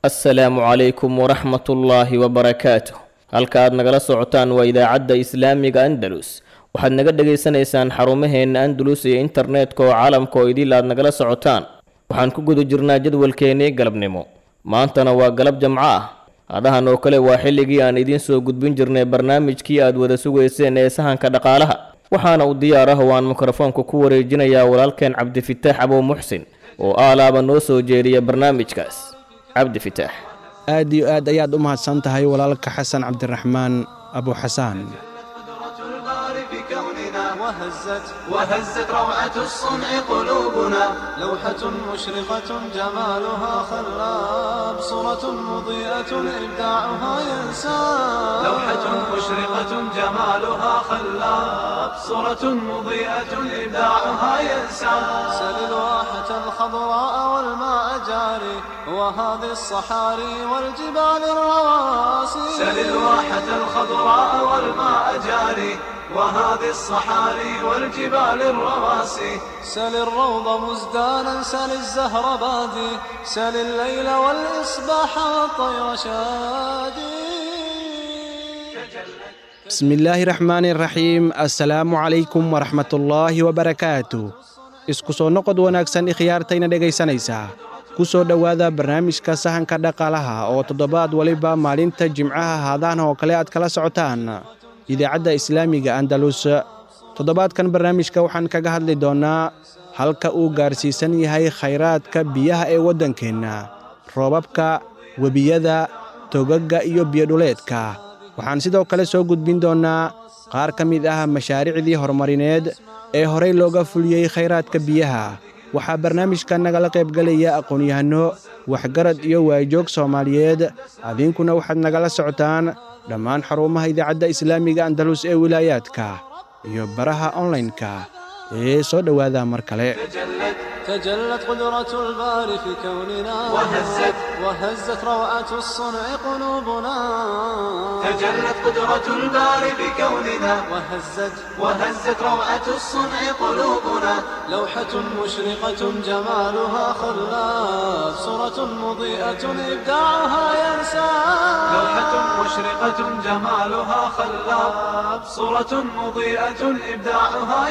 assalaamu calaykum waraxmatullaahi wabarakaatuh halka aad nagala socotaan waa idaacadda islaamiga andalus waxaad naga dhagaysanaysaan xarumaheenna andalus iyo internetka oo caalamka oo idil aad nagala socotaan waxaan ku guda jirnaa jadwalkeennii galabnimo maantana waa galab jamco ah adahan oo kale waa xilligii aan idiin soo gudbin jirnay barnaamijkii aad wada sugayseen ee sahanka dhaqaalaha waxaana uu diyaar ah oo aan mikrofoonka ku wareejinayaa walaalkeen cabdifitaax abow muxsin oo aalaaba noo soo jeediya barnaamijkaas cabdifitaax aad iyo aad ayaad u mahadsan tahay walaalka xasan cabdiraxmaan abu xasaan وهزت وهزت روعة الصنع قلوبنا لوحة مشرقة جمالها خلاب صورة مضيئة إبداعها ينساب لوحة مشرقة جمالها خلاب صورة مضيئة إبداعها ينساب سل الواحة الخضراء والماء جاري وهذه الصحاري والجبال الرواسي سل الواحة الخضراء والماء جاري وهذه الصحاري والجبال الرواسي سل الروض مزدانا سل الزهر بادي سل الليل والإصباح والطير شادي bismi illaahi raxmaani raxiim assalaamu calaykum waraxmatullaahi wabarakaatu isku soo noqod wanaagsan ikhyaartayna dhegaysanaysaa ku soo dhowaada barnaamijka sahanka dhaqaalaha oo toddobaad waliba maalinta jimcaha haadaan oo kale aad kala socotaan idaacadda islaamiga andalus toddobaadkan barnaamijka waxaan kaga hadli doonnaa halka uu gaarsiisan yahay khayraadka biyaha ee waddankeenna roobabka webiyada togagga iyo biyodhuleedka waxaan sidoo kale soo gudbin doonnaa qaar ka mid ah mashaariicdii horumarineed ee horey looga fuliyey khayraadka biyaha waxaa barnaamijka nagala qaybgelaya aqoon-yahanno waxgarad iyo waajoog soomaaliyeed adinkuna waxaad nagala socotaan dhammaan xarumaha idaacadda islaamiga andalus ee wilaayaadka iyo baraha onlaynka ee soo dhowaada mar kale تجلت قدرة الباري في كوننا وهزت وهزت روعة الصنع قلوبنا تجلت قدرة الباري في كوننا وهزت وهزت روعة الصنع قلوبنا لوحة مشرقة جمالها خلاف صورة مضيئة إبداعها ينسى لوحة مشرقة جمالها خلاف صورة مضيئة إبداعها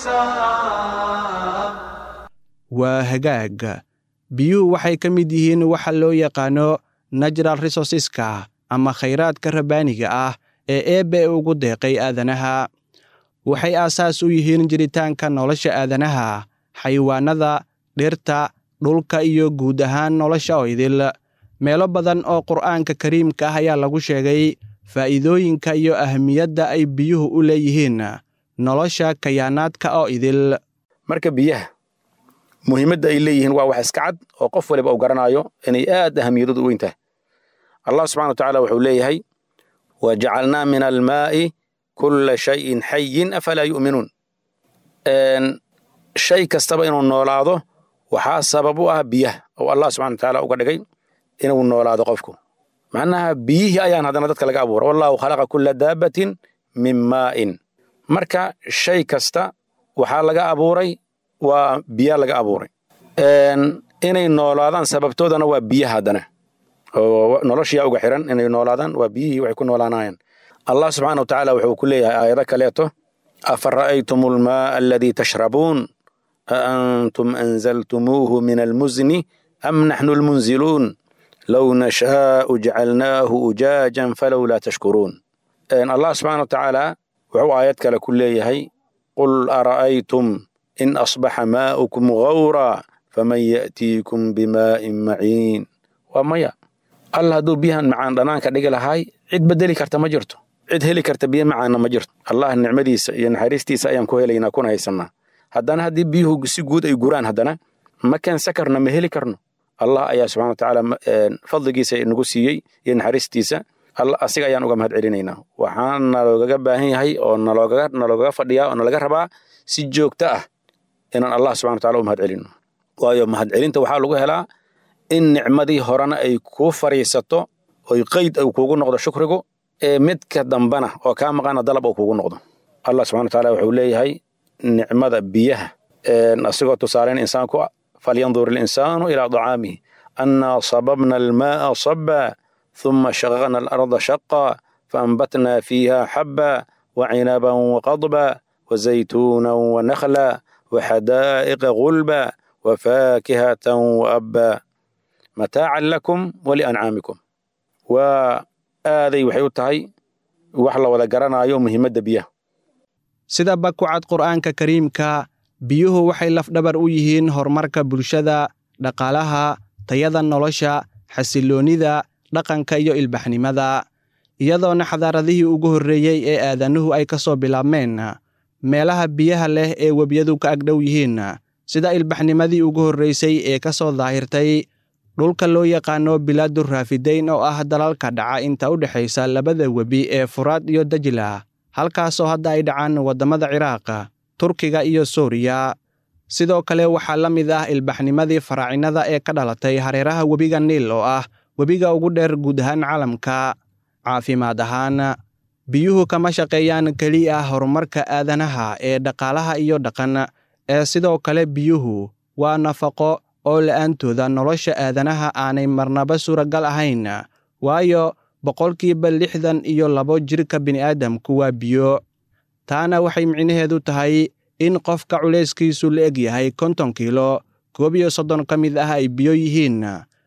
ينسى waa hagaag biyuhu waxay ka mid yihiin waxa loo yaqaano natural resourceska ama khayraadka rabbaaniga ah ee eebbe ugu deeqay aadanaha waxay aasaas u yihiin jiritaanka nolosha aadanaha xayawaannada dhirta dhulka iyo guud ahaan nolosha oo idil meelo badan oo qur'aanka kariimka ah ayaa lagu sheegay faa'iidooyinka iyo ahmiyadda ay biyuhu u leeyihiin nolosha kayaanaadka oo idil marka biyaha muhiimadda ay leeyihiin waa wax iska cad oo qof waliba uu garanaayo inay aad ahamiyadoodu u weyn tahay allah subxana wa tacaala wuxuu leeyahay wa jacalnaa min almaa'i kulla shayin xayin afalaa yu'minuun shay kastaba inuu noolaado waxaa sabab u ah biyaha oo allah subxana wa tacaala uga dhigay inuu noolaado qofku macnaha biyihii ayaan haddana dadka laga abuura wallahu khalaqa kulla daabbatin min maa'in marka shay kasta waxaa laga abuuray waa biya laga abuuray inay noolaadaan sababtoodana waa biyaha haddana oo noloshiyaa uga xiran inay noolaadaan waa biyihii waxay ku noolaanayaan allah subxaana wa tacaala wuxuu ku leeyahay aayado kaleeto afa ra'aytum almaaa aladii tashrabuun a antum anzaltumuuhu min almuzni am naxnu almunziluun low nashaa'u jacalnaahu ujaajan falowlaa tashkuruun allah subxaana wa tacaala wuxuu aayad kale ku leeyahay qul ara'aytum in asbaxa maa'ukum gawraa faman ya'tiikum bimaa'in maciin waa maya alla hadduu biyahan macaan dhanaanka dhigi lahaay cid bedeli karta ma jirto cid heli karta biyo macaanna ma jirto allah nicmadiisa iyo naxariistiisa ayaan ku helaynaa kuna haysannaa haddana haddii biyuhu si guud ay guraan haddana ma keensan karno ma heli karno allah ayaa subxana wa tacaala fadligiisa nagu siiyey iyo naxariistiisa asiga ayaan uga mahad celinaynaa waxaan naloogaga baahan yahay oo naloogaga fadhiyaa oo nalaga rabaa si joogto ah inaan allah subxana wa tacala u mahad celino waayo mahad celinta waxaa lagu helaa in nicmadii horena ay kuu fariisato oy qeyd uu kuugu noqdo shukrigu ee midka dambana oo kaa maqana dalab uu kuugu noqdo allah subxana wa tacaala wuxuu leeyahay nicmada biyaha asigoo tusaalayn insaanku falyandur ilinsaanu ilaa dacaamihi أنا صببنا الماء صبا ثم شققنا الأرض شقا فأنبتنا فيها حبا وعنبا وقضبا وزيتونا ونخلا وحدائق غلبا وفاكهة وأبا متاعا لكم ولأنعامكم وآذي وحي tahay wax la wada garanayo muhiimadda biyaha sida ba ku cad qur'aanka kariimka biyuhu waxay lafdhabar u yihiin horumarka bulshada dhaqaalaha tayada nolosha xasilloonnida dhaqanka iyo ilbaxnimada iyadoona xadaaradihii ugu horreeyey ee aadanuhu ay ka soo bilaabmeen meelaha biyaha leh ee webiyadu ka agdhow yihiin sida ilbaxnimadii ugu horraysay ee ka soo daahirtay dhulka loo yaqaano bilaadu raafidayn oo ah dalalka dhaca inta u dhexaysa labada webi ee furaad iyo dajla halkaasoo hadda ay dhacaan waddamada ciraaq turkiga iyo suuriya sidoo kale waxaa la mid ah ilbaxnimadii faraacinada ee ka dhalatay hareeraha webiga niil oo ah webiga ugu dheer guud ahaan caalamka caafimaad ahaan biyuhu kama shaqeeyaan keliya horumarka aadanaha ee dhaqaalaha iyo dhaqan ee sidoo kale biyuhu waa nafaqo oo la'aantooda nolosha aadanaha aanay marnaba suuragal ahayn waayo boqolkiiba lixdan iyo labo jirka bini'aadamku waa biyo taana waxay micnaheedu tahay in qofka culayskiisu la eg yahay konton kiilo koob iyo soddon ka mid ah ay biyo yihiin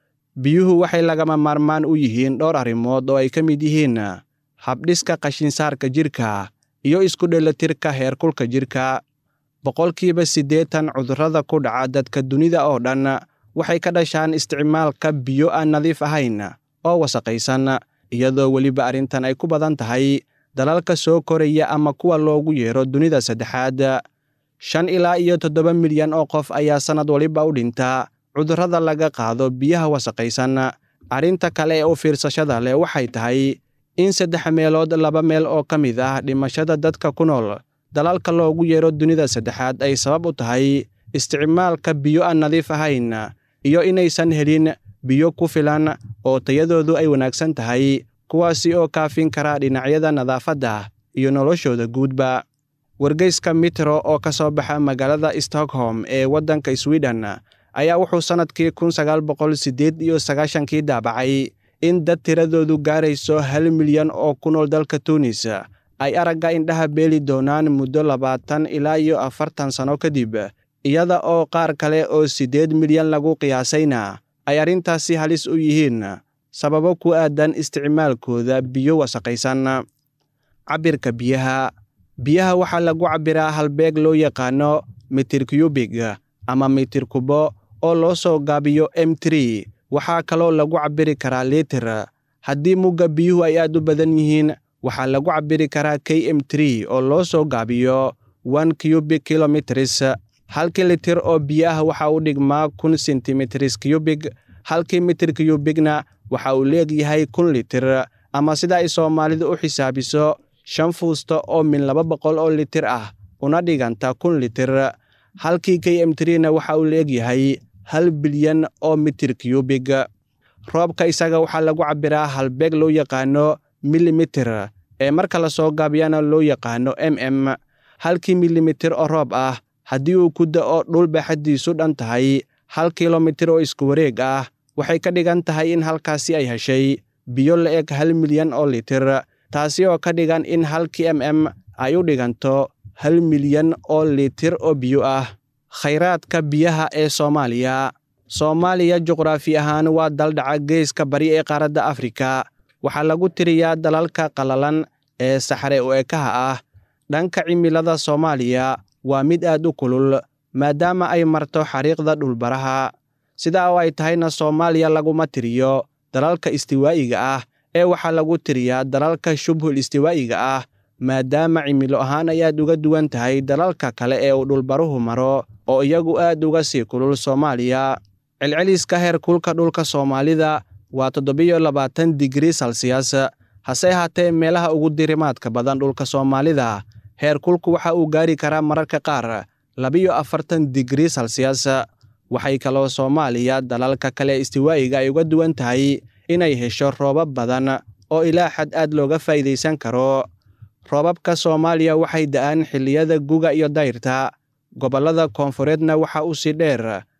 biyuhu waxay lagama maarmaan u yihiin dhowr arrimood oo ay ka mid yihiin habdhiska qashinsaarka jirka iyo isku dheelatirka heerkulka jirka boqolkiiba siddeetan cudurrada ku dhaca dadka dunida oo dhan waxay ka dhashaan isticmaalka biyo aan nadiif ahayn oo wasaqaysan iyadoo weliba arrintan ay ku badan tahay dalalka soo koraya ama kuwa loogu yeero dunida saddexaad shan ilaa iyo toddoba milyan oo qof ayaa sannad waliba u dhinta cudurrada laga qaado biyaha wasaqaysan arrinta kale ee u fiirsashada leh waxay tahay in saddex meelood laba meel oo ka mid ah dhimashada dadka ku nool dalalka loogu yeero dunida saddexaad ay sabab u tahay isticmaalka biyo aan nadiif ahayn iyo inaysan helin biyo ku filan oo tayadoodu ay wanaagsan tahay kuwaasi oo kaafin kara dhinacyada nadaafadda iyo noloshooda guudba wargeyska mitro oo ka soo baxa magaalada stockholm ee waddanka sweden ayaa wuxuu sannadkii kun sagaal boqol siddeed iyo sagaashankii daabacay in dad tiradoodu gaarayso hal milyan oo ku nool dalka tunis ay aragga indhaha beeli doonaan muddo labaatan ilaa iyo afartan sano kadib iyada oo qaar kale oo siddeed milyan lagu qiyaasayna ay arrintaasi halis u yihiin sababo ku aadan isticmaalkooda biyo wasaqaysan cabbirka biyaha biyaha waxaa lagu cabbiraa halbeeg loo yaqaano mitir kyubig ama mitir kubo oo loo soo gaabiyo m tri waxaa kaloo lagu cabbiri karaa litir haddii mugga biyuhu ay aad u badan yihiin waxaa lagu cabbiri karaa k m tri oo loo soo gaabiyo one cubic kilometers halkii litir oo biyo ah waxa u dhigmaa kun sentimetris cubig halkii mitir cubigna waxa uu leegyahay kun litir ama sida ay soomaalidu u xisaabiso shan fuusto oo min laba boqol oo litir ah una dhiganta kun litir halkii k m trina waxa uu leegyahay hal bilyan oo mitir cubig roobka isaga waxaa lagu cabbiraa halbeeg loo yaqaano milimitir ee marka la soo gaabiyana loo yaqaano m m halkii milimitir oo roob ah haddii uu ku da'o dhul baaxaddiisu dhan tahay hal kilomitir oo isku wareeg ah waxay ka dhigan tahay in halkaasi ay heshay biyo la eg hal milyan oo litir taasi oo ka dhigan in halkii m m ay u dhiganto hal milyan oo litir oo biyo ah khayraadka biyaha ee soomaaliya soomaaliya juqraafi ahaan waa daldhaca geeska bari ee qaaradda afrika waxaa lagu tiriyaa dalalka qallalan ee saxre u ekaha ah dhanka cimilada soomaaliya waa mid aad u kulul maadaama ay marto xariiqda dhulbaraha sidaa oo ay tahayna soomaaliya laguma tiriyo dalalka istiwaa'iga ah ee waxaa lagu tiriyaa dalalka shubhul istiwaa'iga ah maadaama cimilo ahaan ay aad uga duwan tahay dalalka kale ee uu dhulbaruhu maro oo iyagu aad uga sii kulul soomaaliya celceliska heerkulka dhulka soomaalida waa toddobiyo labaatan digrii salsiyas hase ahaatee meelaha ugu dirimaadka badan dhulka soomaalida heerkulku waxa uu gaari karaa mararka qaar labiyo afartan digrii salsiyas waxay kaloo soomaaliya dalalka kale istiwaa'iga ay uga duwan tahay inay hesho roobab badan oo ilaa xad aad looga faa'iidaysan karo roobabka soomaaliya waxay da'aan xilliyada guga iyo dayrta gobollada koonfureedna waxa uu si dheer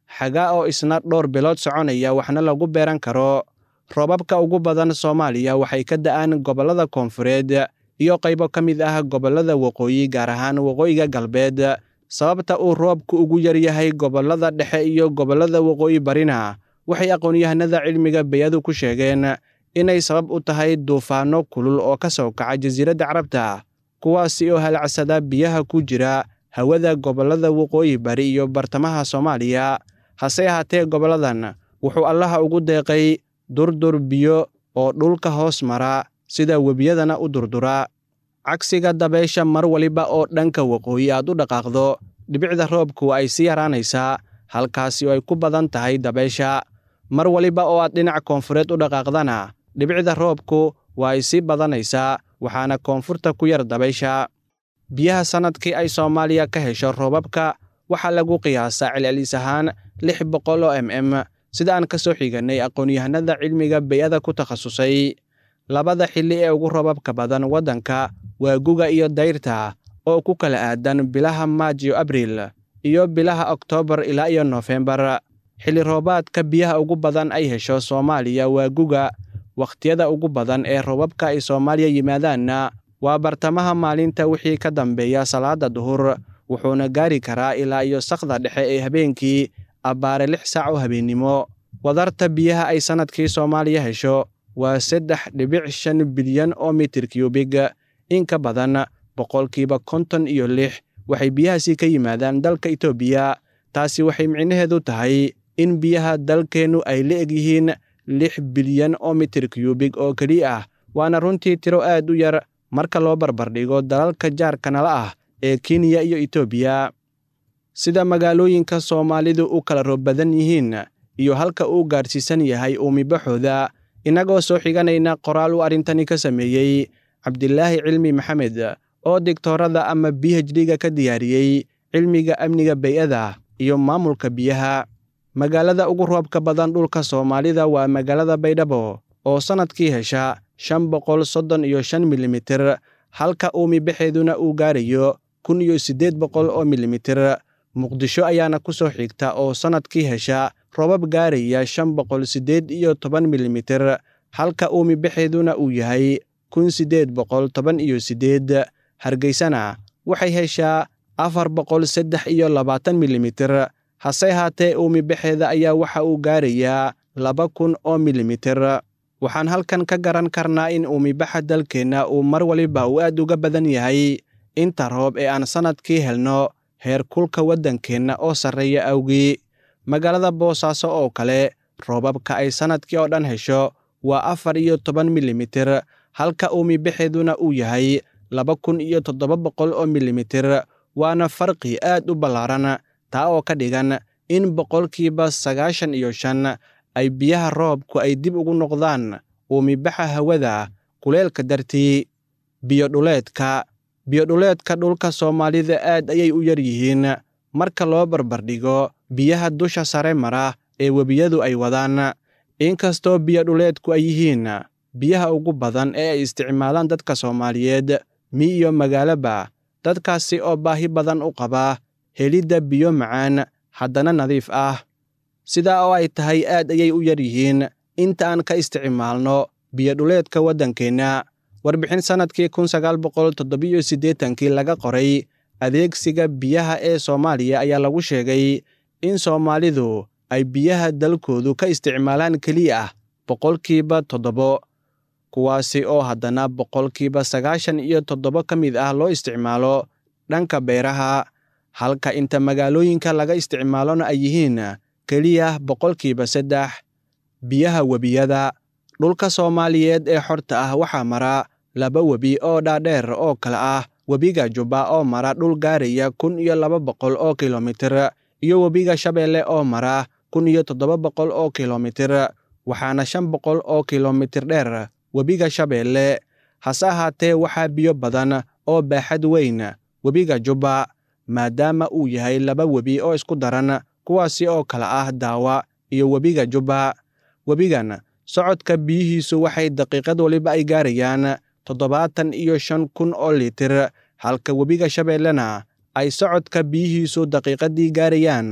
xagaa oo isna dhowr bilood soconaya waxna lagu beeran karo roobabka ugu badan soomaaliya waxay ka da'aan gobollada koonfureed iyo qaybo ka mid ah gobollada waqooyi gaar ahaan waqooyiga galbeed sababta uu roobku ugu yar yahay gobollada dhexe iyo gobollada waqooyi barina waxay aqoon-yahanada cilmiga bayadu ku sheegeen inay sabab u tahay duufaanno kulul oo ka soo kaca jasiiradda carabta kuwaasi oo halacsada biyaha ku jira hawada gobollada waqooyi bari iyo bartamaha soomaaliya hase ahaatee gobolladan wuxuu allaha ugu deeqay durdur biyo oo dhulka hoos mara sida webiyadana u durdura cagsiga dabeysha mar waliba oo dhanka waqooyi aad u dhaqaaqdo dhibicda roobku ay sii yaraanaysaa halkaasi oo ay ku badan tahay dabeysha mar waliba oo aad dhinac koonfureed u dhaqaaqdana dhibicda roobku waa ay sii badanaysaa waxaana koonfurta ku yar dabaysha biyaha sannadkii ay soomaaliya ka hesho roobabka waxaa lagu qiyaasaa celcelis ahaan lix boqol oo m m sida aan ka soo xigannay aqoon-yahanada cilmiga bay'ada ku takhasusay labada xilli ee ugu roobabka badan waddanka waa guga iyo dayrta oo ku kala aadan bilaha maaj iyo abriil iyo bilaha oktoobar ilaa iyo noofembar xilli roobaadka biyaha ugu badan ay hesho soomaaliya waa guga wakhtiyada ugu badan ee roobabka ay soomaaliya yimaadaanna waa bartamaha maalinta wixii ka dambeeya salaada duhur wuxuuna gaari karaa ilaa iyo sakda dhexe ee habeenkii abbaare lix saac oo habeennimo wadarta biyaha ay sannadkii soomaaliya hesho waa saddex dhibic shan bilyan oo mitir kyubig in ka badan boqolkiiba konton iyo lix waxay biyahaasi ka yimaadaan dalka itoobiya taasi waxay micnaheedu tahay in biyaha dalkeennu ay la eg yihiin lix bilyan oo mitir kyubig oo keli ah waana runtii tiro aad u yar marka loo barbardhigo dalalka jaarka nala ah ee kenya iyo itoobiya sida magaalooyinka soomaalidu u kala roob badan yihiin iyo halka uu gaadhsiisan yahay uumibaxooda innagoo soo xiganayna qoraal uu arrintani ka sameeyey cabdilaahi cilmi maxamed oo digtoorada ama b h d-ga ka diyaariyey cilmiga amniga bay'ada iyo maamulka biyaha magaalada ugu roobka badan dhulka soomaalida waa magaalada baydhabo oo sannadkii hesha shan boqol soddon iyo shan milimitir halka uumibaxeeduna uu gaarayo kun iyo siddeed boqol oo milimitir muqdisho ayaana ku soo xigta oo sannadkii hesha roobab gaaraya shan boqol siddeed iyo toban milimitir halka uumibaxeeduna uu yahay kun siddeed boqol toban iyo siddeed hargeysana waxay heshaa afar boqol saddex iyo labaatan milimitir hase haatee uumibaxeeda ayaa waxa uu gaarayaa laba kun oo milimitir waxaan halkan ka garan karnaa in uumibaxa dalkeenna uu mar waliba uu aad uga badan yahay inta roob ee aan sannadkii helno heer kulka waddankeenna oo sarreeya awgii magaalada boosaaso oo kale roobabka ay sannadkii oo dhan hesho waa afar iyo toban milimitir halka uumibaxeeduna uu yahay laba kun iyo toddoba boqol oo milimitir waana farqi aad u ballaaran taa oo ka dhigan in boqolkiiba sagaashan iyo shan ay biyaha roobku ay dib ugu noqdaan uumibaxa hawada kuleelka dartii biyodhuleedka biyodhuleedka dhulka soomaalida aad ayay u yar yihiin marka loo barbardhigo biyaha dusha sare mara ee webiyadu ay wadaan inkastoo biyodhuleedku ay yihiin biyaha ugu badan ee ay isticmaalaan dadka soomaaliyeed mi iyo magaaloba dadkaasi oo baahi badan u qaba helidda biyo macaan haddana nadiif ah sidaa oo ay tahay aad ayay u yar yihiin inta aan ka isticmaalno biyodhuleedka waddankeenna warbixin sannadkii kun sagaal boqol toddobiyo siddeetankii laga qoray adeegsiga biyaha ee soomaaliya ayaa lagu sheegay in soomaalidu ay biyaha dalkoodu ka isticmaalaan keliya ah boqolkiiba toddobo kuwaasi oo haddana boqolkiiba sagaashan iyo toddobo ka mid ah loo isticmaalo dhanka beeraha halka inta magaalooyinka laga isticmaalona ay yihiin keliya boqolkiiba saddex biyaha webiyada dhulka soomaaliyeed ee xorta ah waxaa mara laba webi oo dhaadheer oo kale ah webiga jubba oo mara dhul gaaraya kun iyo laba boqol oo kilomitir iyo webiga shabeelle oo mara kun iyo toddoba boqol oo kilomitir waxaana shan boqol oo kilomitir dheer webiga shabeelle hase ahaatee waxaa biyo badan oo baaxad weyn webiga jubba maadaama uu yahay laba webi oo isku daran kuwaasi oo kale ah daawa iyo webiga jubba webigan socodka biyihiisu waxay daqiiqad waliba ay gaarayaan toddobaatan iyo shan kun oo litir halka webiga shabeellena ay socodka biyihiisu daqiiqaddii gaarayaan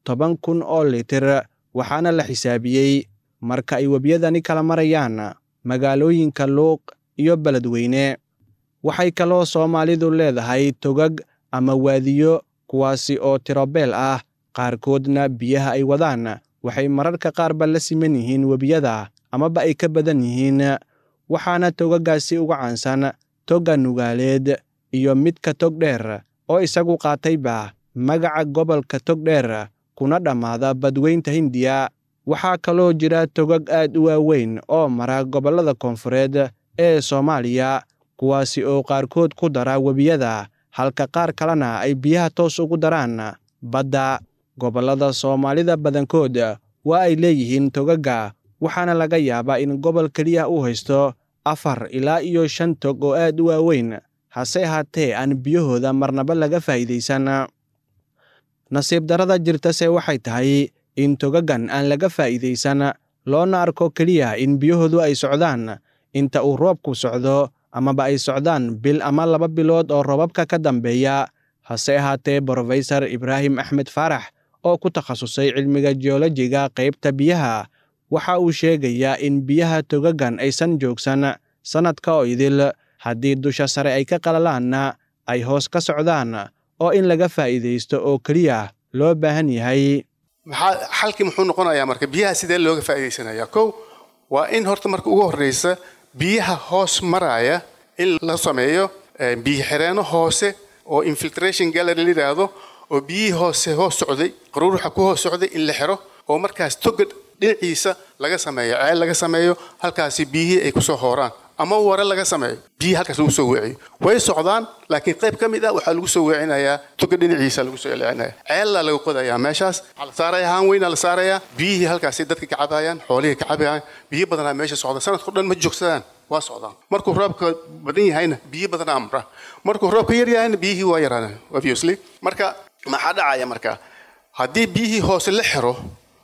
toban kun oo litir waxaana la xisaabiyey marka ay webiyadani kala marayaan magaalooyinka luuq iyo beledweyne waxay kaloo soomaalidu leedahay togag ama waadiyo kuwaasi oo tirobeel ah qaarkoodna biyaha ay wadaan waxay mararka qaarba la siman yihiin webiyada amaba ay ka badan yihiin waxaana togaggaasi uga caansan togga nugaaleed iyo midka tog dheer oo isagu qaatayba magaca gobolka tog dheer kuna dhammaada badweynta hindiya waxaa kaloo jira togag aad u waaweyn oo mara gobollada koonfureed ee soomaaliya kuwaasi oo qaarkood ku dara webiyada halka qaar kalena ay biyaha toos ugu daraan badda gobollada soomaalida badankood waa ay leeyihiin togagga waxaana laga yaabaa in gobol keliya uu haysto afar ilaa iyo shan tog oo aad u waaweyn hase ahaatee aan biyahooda marnaba laga faa'iidaysan nasiib darrada jirtase waxay tahay in togaggan aan laga faa'iidaysan loona arko keliya in biyahoodu ay socdaan inta uu roobku socdo amaba ay socdaan bil ama laba bilood oo roobabka ka dambeeya hase ahaatee brofesor ibraahim axmed faarax oo ku takhasusay cilmiga jeolojiga qaybta biyaha waxa uu sheegayaa in biyaha togaggan aysan joogsan sannadka oo idil haddii dusha sare ay ka qalalaanna ay hoos ka socdaan oo in laga faa'iidaysto oo keliya loo baahan yahay maxaa xalkii muxuu noqonayaa marka biyaha sidee looga faa'iidaysanayaa kow waa in horta marka ugu horreysa biyaha hoos maraya in la sameeyo biyo xireenno hoose oo infiltration gallery la yidhaahdo oo biyihii hoose hoos socday qaruuruxa ku hoos socday in la xiro oo markaas toga dhinaciisa laga sameeyo ceel laga sameeyo halkaasi biyihii ay kusoo hooraan ama ware laga sameeyo biyihii halkaas lagu soo weeciyo way socdaan laakiin qayb ka mid ah waxaa lagu soo weecinayaa toga dhinaciisa lagu soo celcelinaya ceellaa laga qodayaa meeshaas waxaa la saaraya haan weynaa la saarayaa biyihii halkaasi dadka ka cabayaan xoolihii ka cabayaan biyo badanaa meesha socda sanadka o dhan ma joogsadaan waa socdaan markuu roobka badan yahayna biyo badanaa amra markuu roobka yar yahayna biyihii waa yaraanaan obviously marka maxaa dhacaya marka haddii biyihii hoose la xiro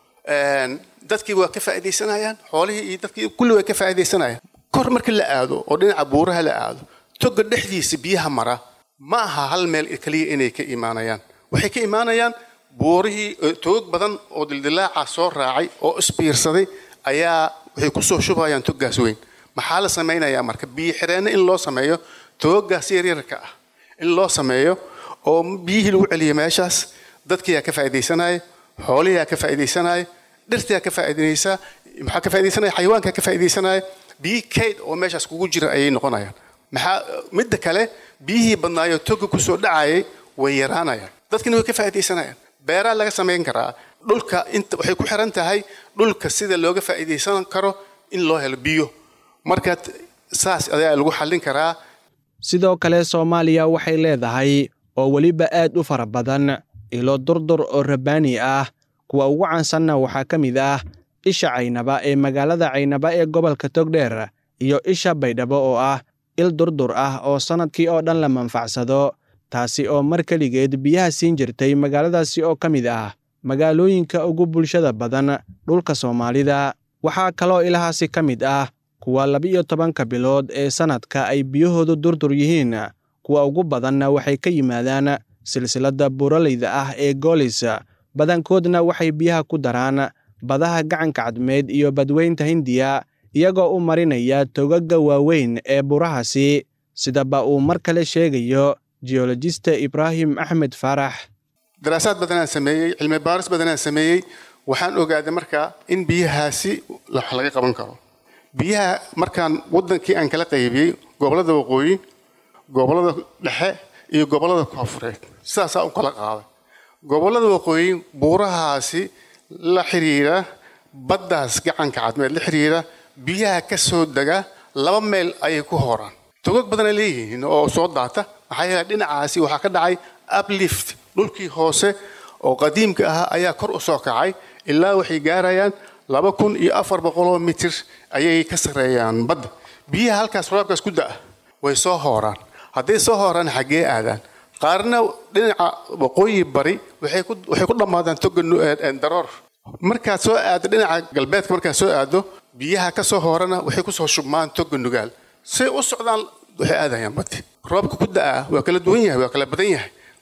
dadkii waa ka faa'iidaysanayaan xoolihii iyo dadkii kulli way ka faa'iidaysanayaan kor marka la aado oo dhinaca buuraha la aado toga dhexdiisa biyaha mara ma aha hal meel keliya inay ka imaanayaan waxay ka imaanayaan buurihii togag badan oo dildilaaca soo raacay oo isbiirsaday ayaa waxay kusoo shubayaan toggaas weyn maxaa la samaynayaa marka biyo xireenno in loo sameeyo togaggaas yaryarka ah in loo sameeyo oo biyihii lagu celiyo meeshaas dadkiyaa ka faa'iidaysanaya xoolihiyaa ka faa'iidaysanaya dhirtiyaa ka faa'iidaysaa maxaa ka faa'iidaysanaya xayawaankaa ka faa'iidaysanaya biyi kayd oo meeshaas kugu jira ayay noqonayaan maxaa midda kale biyihii badnaayo toga kusoo dhacayay way yaraanayaan dadkina way ka faa'iidaysanayaan beeraa laga samayn karaa dhulka inta waxay ku xiran tahay dhulka sida looga faa'iidaysan karo in loo helo biyo marka saas ayaa lagu xallin karaa sidoo kale soomaaliya waxay leedahay oo weliba aad u fara badan ilo durdur oo rabbaani ah kuwa ugu caansanna waxaa ka mid ah isha caynaba ee magaalada caynaba ee gobolka togdheer iyo isha baydhabo oo ah il durdur ah oo sannadkii oo dhan la manfacsado taasi oo mar keligeed biyaha siin jirtay magaaladaasi oo ka mid ah magaalooyinka ugu bulshada badan dhulka soomaalida waxaa kaloo ilahaasi ka mid ah kuwa laba-iyo tobanka bilood ee sannadka ay biyahoodu durdur yihiin kuwa ugu badanna waxay ka yimaadaan silsiladda buuraleyda ah ee goolis badankoodna waxay biyaha ku daraan badaha gacanka cadmeed iyo badweynta hindiya iyagoo u marinaya togagga waaweyn ee burahaasi sidaba uu mar kale sheegayo geologista ibraahim axmed faarax daraasaad badanaan sameeyey cilmi baaris badanaan sameeyey waxaan ogaaday markaa in biyahaasi wax laga qaban karo biyaha markaan waddankii aan kala qaybiyey gobollada waqooyi gobollada dhexe iyo gobollada koonfureed sidaasaa u kala qaaday gobollada waqooyi buurahaasi la xiriira baddaas gacanka cadmeed la xiriira biyaha ka soo dega laba meel ayay ku hooraan togag badanay leeyihiin oo soo daata maxaa yeele dhinacaasi waxaa ka dhacay uplift dhulkii hoose oo qadiimka ahaa ayaa kor u soo kacay ilaa waxay gaarayaan laba kun iyo afar boqoloo mitir ayay ka sarreeyaan badda biyaha halkaas roobkaas ku da'a way soo hooraan hadday soo hooraan xaggee aadaan qaarna dhinaca waqooyi bari waxay ku dhammaadaan toga daroor markaad soo aado dhinaca galbeedka markaad soo aado biyaha ka soo hoorana waxay kusoo shubmaan toga nugaal say u socdaan waxay aadayaan baddi roobka ku da'a waa kala duwan yahay waa kala badan yahay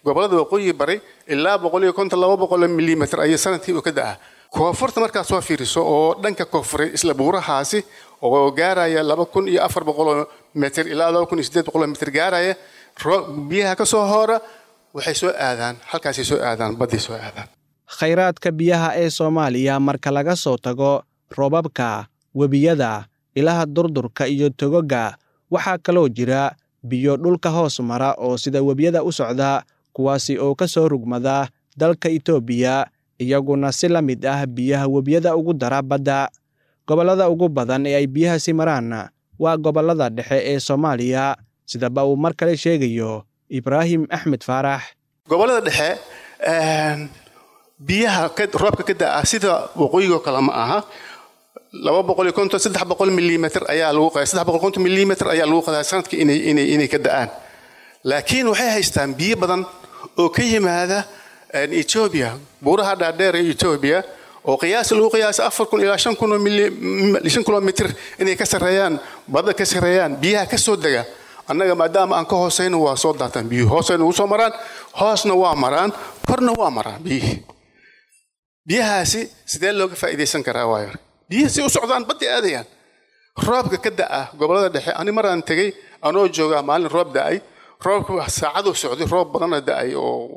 gobolada waqooyi bari ilaa boqol iyo konton laba boqol milimitr ayay sanadkii u ka da'aa koonfurta markaad soo fiiriso oo dhanka koonfuray isla buurahaasi oo gaaraya laba kun iyo afar boqoloo mitr ilaa laba kun iyo siddeed boqoloo mitr gaaraya biyaha ka soo hoora waxay soo aadaan halkaasay soo aadaan badday soo aadaan khayraadka biyaha ee soomaaliya marka laga soo tago roobabka webiyada ilaha durdurka iyo togoga waxaa kaloo jira biyo dhulka hoos mara oo sida webiyada u socda kuwaasi oo ka soo rugmada dalka itoobiya iyaguna si la mid ah biyaha webiyada ugu dara badda gobollada ugu badan ee ay biyahaasi maraan waa gobollada dhexe ee soomaaliya sidaba uu mar kale sheegayo ibraahim axmed faarax gobollada dhexe biyaha roobka ka da'a sida waqooyigoo kale ma aha laba boqol iyo konton saddex boqol milimitr ayaa lagu qadaa saddex boqol konton milimitr ayaa lagu qadaa sanadkii inay inay inay ka da'aan laakiin waxay haystaan biyo badan oo ka yimaada ethiopia buuraha dhaadheer ee ethiopia oo qiyaas lagu qiyaasa afar kun ilaa shan kun oo shan kilomitr inay ka sarreeyaan badda ka sarreeyaan biyaha ka soo dega annaga maadaama aan ka hoosayno waa soo daataan biyuhu hoosayna ugu soo maraan hoosna waa maraan korna waa maraan biyihii biyahaasi sidee looga faa'iidaysan karaa waayo biyihii si u socdaan badday aadayaan roobka ka da'a gobollada dhexe ani maraan tegey anoo joogaa maalin roob da'ay roobka saacaduu socday roob badana da'ay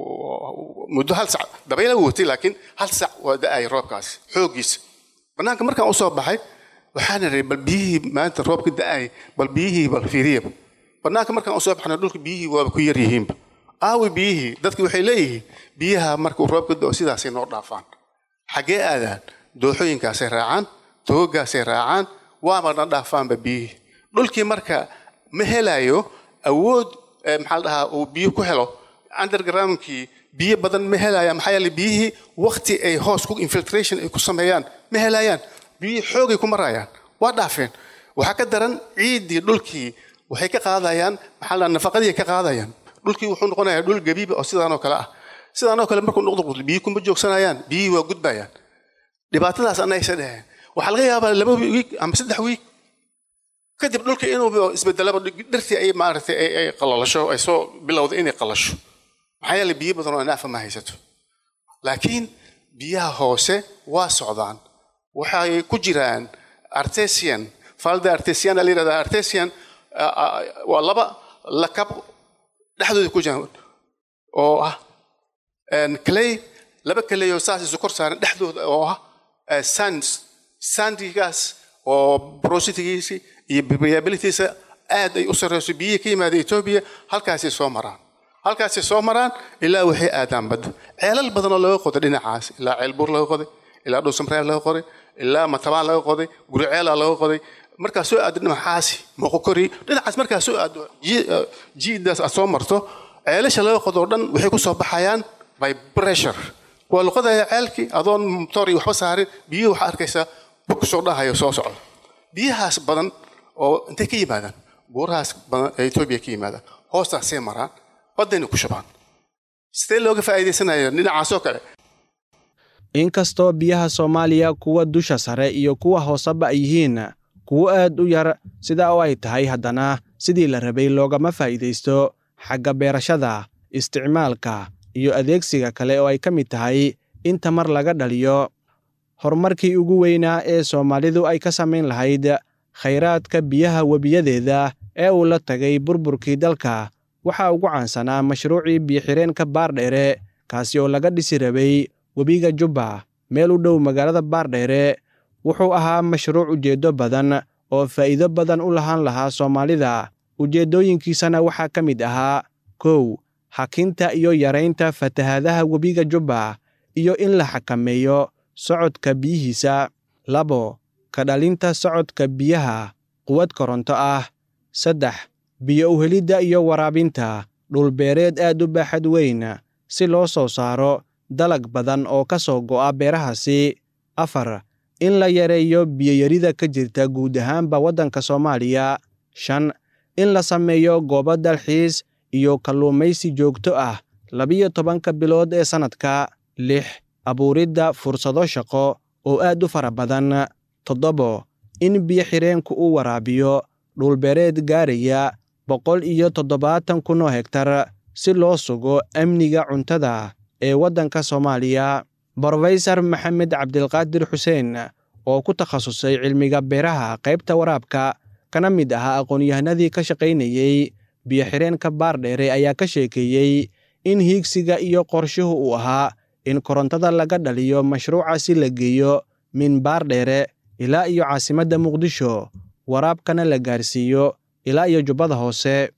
oo muddo hal sac dabayla watay laakiin hal sac waa da'ay roobkaasi xooggiisa bannaanka markaan usoo baxay waxaan idhi bal biyihii maanta roobka da'ay bal biyihii bal fiiriya bannaanka markaan usoo baxna dhulka biyihii waaba ku yar yihiinba aawi biyihii dadki waxay leeyihiin biyaha markuu roobka da'o sidaasay noo dhaafaan xaggee aadaan dooxooyinkaasay raacaan togogaasay raacaan waabana dhaafaanba biyihii dhulkii marka ma helayo awood maxaa la dhahaa uu biyo ku helo undergroundkii biyo badan ma helaya maxaa yeele biyihii wakti ay hoos ku infiltration ay ku sameeyaan ma helayaan biyihii xoogay ku marayaan waa dhaafeen waxaa ka daran ciiddii dhulkii waxay ka qaadayaan maxaa la nafaqadii ka qaadayaan dhulkii wuxuu noqonayaa dhul gabiiba oo sidaanoo kale ah sidaanoo kale markuu noqdo biyi kuma joogsanayaan biyihii waa gudbayaan dhibaatadaas anaysa dheheen waxaa laga yaabaa laba wiig ama saddex wiig kadib dhulka inuu isbedelaba dhirtii ay maaragtay ay qalalasho ay soo bilowda inay qalasho maxaa yeele biyo badan oo naafa ma haysato laakiin biyaha hoose waa socdaan waxay ku jiraan artesian falda artesian la yirahdaa artesian waa laba lakab dhexdooda ku jiraan oo ah clay laba clay oo saas isu kor saaran dhexdooda oo ah sands sandigaas oo porositigiisi iyo variabilitiisa aad ay u sarreyso biyihii ka yimaada etoobiya halkaasay soo maraan halkaasay soo maraan ilaa waxay aadaan badda ceelal badan oo laga qoday dhinacaas ilaa ceelbuur laga qoday ilaa dhuusamreeb laga qoday ilaa matabaan laga qoday guriceela laga qoday markaa soo aado dhinacaasi moqokori dhinacaas markaa soo aado jiidaas aad soo marto ceelasha laga qodo oo dhan waxay ku soo baxayaan by pressure waa luqadaya ceelkii adoon motor iyo waxba saarin biyuhu waxaa arkaysaa bug soo dhahayo soo socdo biyahaas badan oo intay ka yimaadaan buurahaas badan ee etoobiya ka yimaadaan hoostaasay maraan baddayna ku shubaan sidee looga faa'iidaysanaya dhinacaasoo kale inkastoo biyaha soomaaliya kuwa dusha sare iyo kuwa hooseba ay yihiin kuwo aad u yar sida oo ay tahay haddana sidii la rabay loogama faa'iidaysto xagga beerashada isticmaalka iyo adeegsiga kale oo ay ka mid tahay in tamar laga dhaliyo horumarkii ugu weynaa ee soomaalidu ay ka samayn lahayd khayraadka biyaha webiyadeeda ee uu la tagay burburkii dalka waxaa ugu caansanaa mashruucii biyo-xireenka baardheere kaasi oo laga dhisi rabay webiga jubba meel u dhow magaalada baardheere wuxuu ahaa mashruuc ujeeddo badan oo faa'iido badan u lahaan lahaa soomaalida ujeeddooyinkiisana waxaa ka mid ahaa kow hakinta iyo yaraynta fatahaadaha webiga jubba iyo in la xakameeyo socodka biyihiisa labo ka dhalinta socodka biyaha quwad koronto ah saddex biyo uhelidda iyo waraabinta dhulbeereed aad u baaxad weyn si loo soo saaro dalag badan oo ka soo go'a beerahaasi afar in la yareeyo biyoyarida ka jirta guud ahaanba waddanka soomaaliya shan in la sameeyo goobo dalxiis iyo kalluumaysi joogto ah labiyo tobanka bilood ee sannadka lix abuuridda fursado shaqo oo aad u fara badan toddobo in biyo-xireenku uu waraabiyo dhulbeereed gaaraya boqol iyo toddobaatan kun oo hegtar si loo sugo amniga cuntada ee waddanka soomaaliya brofesor maxamed cabdilqaadir xuseen oo ku takhasusay cilmiga beeraha qaybta waraabka kana mid ahaa aqoon-yahanadii ka shaqaynayey biyo-xireenka baardheere ayaa ka sheekeeyey in hiigsiga iyo qorshuhu uu ahaa in korontada laga dhaliyo mashruucaasi la geeyo min baardheere ilaa iyo caasimadda muqdisho waraabkana la gaarsiiyo ilaa iyo jubbada hoose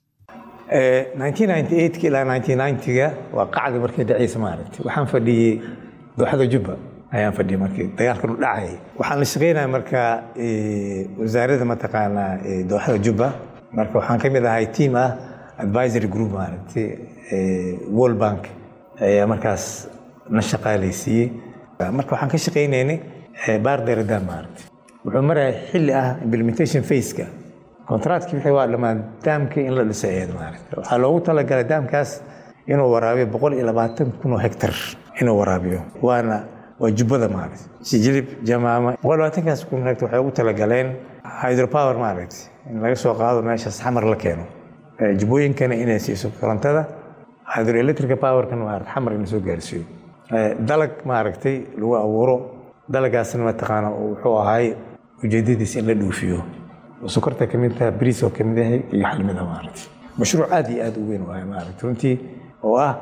ilaa ga waa qacdi markii dhaciisa maaragtay waxaan fadhiyey dooxada jubba ayaan fadhiyey markii dagaalkan u dhacayay waxaan la shaqaynaya marka wasaaradda mataqaanaa dooxada jubba marka waxaan ka mid ahay team ah advisory group maaragtay world bank ayaa markaas na shaqaalaysiiyey marka waxaan ka shaqaynaynay baarderadaan maaragtay wuxuu maraya xilli ah implementation faceka kontractkii wixii waa dhammaan daamkii in la dhiso eed maaragtay waxaa loogu talagalay daamkaas inuu waraabiyo boqol iyo labaatan kun oo hektar inuu waraabiyo waana waa jubbada maaragtay sijilib jamaama boqol labaatankaas kun hektar waxay ugu talagaleen hydropower maaragtay in laga soo qaado meeshaas xamar la keeno jubbooyinkana inay siiso korontada hydroelectrica powerkan maaragtay xamar in soo gaarsiiyo dalag maaragtay lagu abuuro dalagaasna mataqaana wuxuu ahay ujeedadiisa in la dhuufiyo sokorta ka mid taha bariis oo ka mid yahay iyo xalmida maaragtay mashruuc aad iyo aad u weyn wahay maaragtay runtii oo ah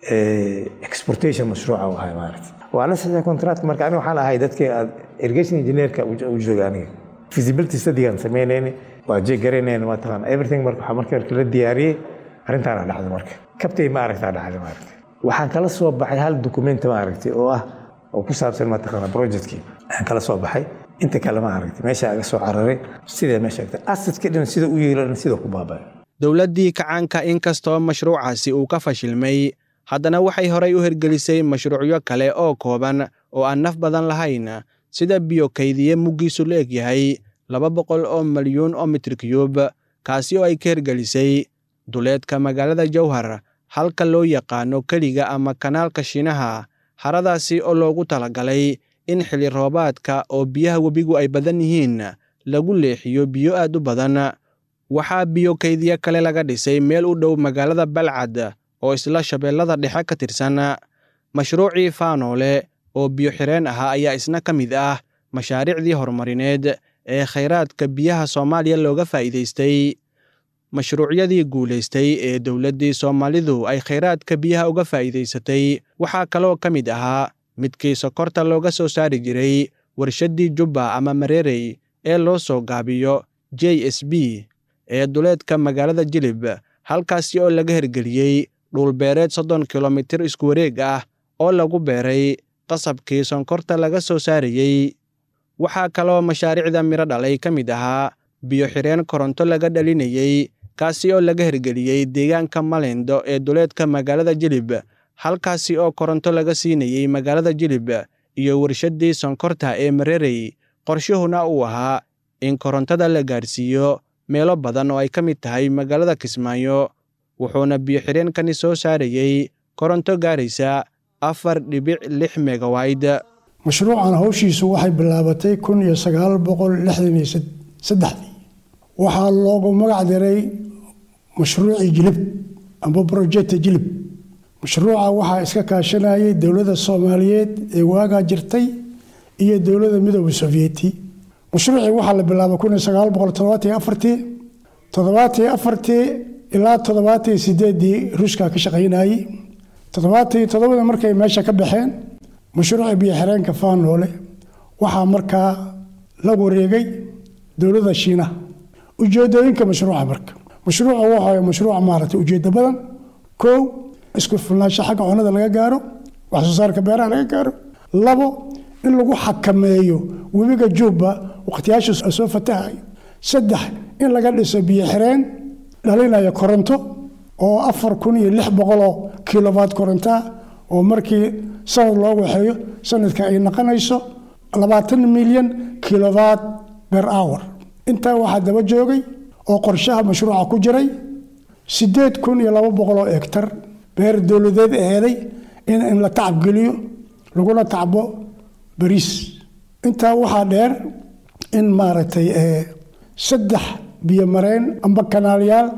exportation mashruuca u ahay maaragtay waa la saxiixay contract marka aniga waxaan ahay dadkii aad irrigation engineerka u jooga aniga feasibility studygaan samaynayni waa jeegaraynayna mataqaana everything marka waxaa marka marka la diyaariyey arrintaana dhacday marka kabtay maaragtaa dhacday maaragtay waxaan kala soo baxay hal document maaragtay oo ah oo ku saabsan mataqaana projectkii aan kala soo baxay inta kale ma aragtay meesha aga soo cararay sidee meesha agtay asadka dhan sida u yeelan sida ku baaba'ay dowladdii kacaanka inkastoo mashruucaasi uu ka fashilmay haddana waxay horay u hirgelisay mashruucyo kale oo kooban oo aan naf badan lahayn sida biyo kaydiye muggiisu la eg yahay laba boqol oo milyuun oo mitir kiyuub kaasi oo ay ka hirgelisay duleedka magaalada jowhar halka loo yaqaano keliga ama kanaalka shiinaha haradaasi oo loogu talagalay in xilli roobaadka oo biyaha webigu ay badan yihiin lagu leexiyo biyo aad u badan waxaa biyo kaydiye kale laga dhisay meel u dhow magaalada balcad oo isla shabeellada dhexe ka tirsan mashruucii faanoole oo biyo xireen ahaa ayaa isna ka mid ah mashaariicdii horumarineed ee khayraadka biyaha soomaaliya looga faa'iidaystay mashruucyadii guulaystay ee dowladdii soomaalidu ay khayraadka biyaha uga faa'iidaysatay waxaa kaloo ka mid ahaa midkii sokorta looga soo saari jiray warshaddii jubba ama mareerey ee loo soo gaabiyo j s b ee duleedka magaalada jilib halkaasi oo laga hirgeliyey dhulbeereed soddon kilomitir isku wareeg ah oo lagu beeray qasabkii sonkorta laga soo saarayey waxaa kaloo mashaariicda midho dhalay ka mid ahaa biyo xireen koronto laga dhalinayey kaasi oo laga hirgeliyey deegaanka malindo ee duleedka magaalada jilib halkaasi oo koronto laga siinayey magaalada jilib iyo warshaddii sonkorta ee mareerey qorshuhuna uu ahaa in korontada la gaarsiiyo meelo badan oo ay ka mid tahay magaalada kismaayo wuxuuna biyo-xireenkani soo saarayey koronto gaaraysa afar dhibic lix megawayd mashruucan hawshiisu waxay bilaabatay kun iyo sagaal boqol lixdan iyo saddexdii waxaa loogu magac diray mashruucii jilib amba brojecta jilib mashruuca waxaa iska kaashanayay dowladda soomaaliyeed ee waagaa jirtay iyo dowladda midooda sovyeti mashruucii waxaa la bilaabay kun iyo sagaal boqol toddobaatiyo afartii toddobaatiyo afartii ilaa toddobaatiyo sideedii ruushka ka shaqaynayey toddobaatiyo toddobada markay meesha ka baxeen mashruuca biyo-xireenka faanoole waxaa markaa la wareegay dowladda shiinaha ujeedooyinka mashruuca marka mashruuca waxa mashruuc maaragtay ujeedo badan kow isku filnaansho xagga cunada laga gaaro wax soo saarka beeraha laga gaaro labo in lagu xakameeyo webiga juubba waqtiyaasha soo fatahayo saddex in laga dhiso biyo xireen dhalinaya koronto oo afar kun iyo lix boqoloo kilowatt korontaa oo markii sanad loo waxeeyo sanadka ay naqonayso labaatan milyan kilowatt ber hour intaa waxaa daba joogay oo qorshaha mashruuca ku jiray siddeed kun iyo laba boqoloo egtar beer dowladeed aheeday in la tacabgeliyo laguna tacbo bariis intaa waxaa dheer in maaragtay saddex biyomareen amba kanaalyaal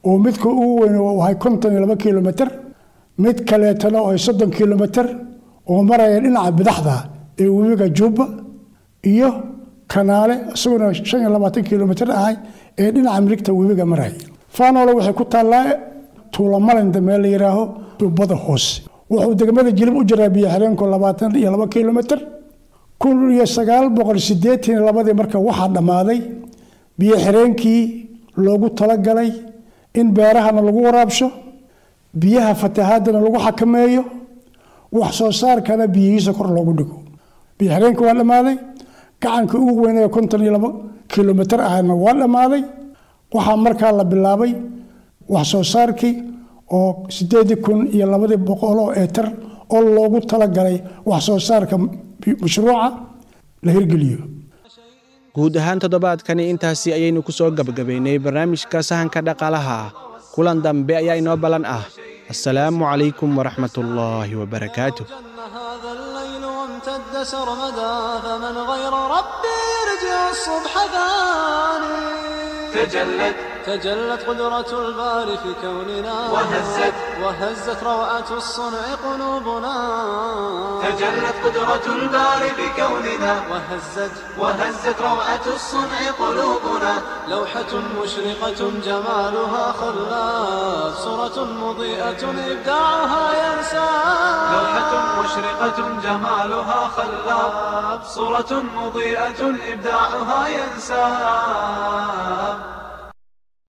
oo midka ugu weyn uu ahay konton iyo laba kilomitr mid kaleetana oo ay soddon kilomitr oo maraya dhinaca bidaxda ee webiga jubba iyo kanaale isaguna shan iyo labaatan kilomitr ahay ee dhinaca midigta webiga maraya faanoole waxay ku taallaa tuulamalinda meel la yidhaaho jubbada hoose wuxuu degmada jilib u jiraa biyo xireenku labaatan iyo laba kilomitr kun iyo sagaal boqol sideetan iyo labadii marka waxaa dhammaaday biyo xireenkii loogu talagalay in beerahana lagu waraabsho biyaha fatahaadana lagu xakameeyo wax soo saarkana biyihiisa kor loogu dhigo biyo xireenkii waa dhammaaday gacankii ugu weynaya konton iyo laba kilomitr ahna waa dhammaaday waxaa markaa la bilaabay wax soo saarkii oo sideedii kun iyo labadii boqol oo eetar oo loogu talagalay wax soo saarka mashruuca la hirgeliyo guud ahaan toddobaadkani intaasi ayaynu ku soo gebagabaynay barnaamijka sahanka dhaqaalaha kulan dambe ayaa inoo ballan ah assalaamu calaykum waraxmatullaahi wabarakaatu هذا الليل وامتد سرمدا فمن غير ربي يرجع الصبح ثاني تجلت تجلت قدرة الباري في كوننا وهزت وهزت روعة الصنع قلوبنا تجلت قدرة الباري في كوننا وهزت وهزت روعة الصنع قلوبنا لوحة مشرقة جمالها خلاف صورة مضيئة إبداعها ينسى لوحة مشرقة جمالها خلاف صورة مضيئة إبداعها ينسى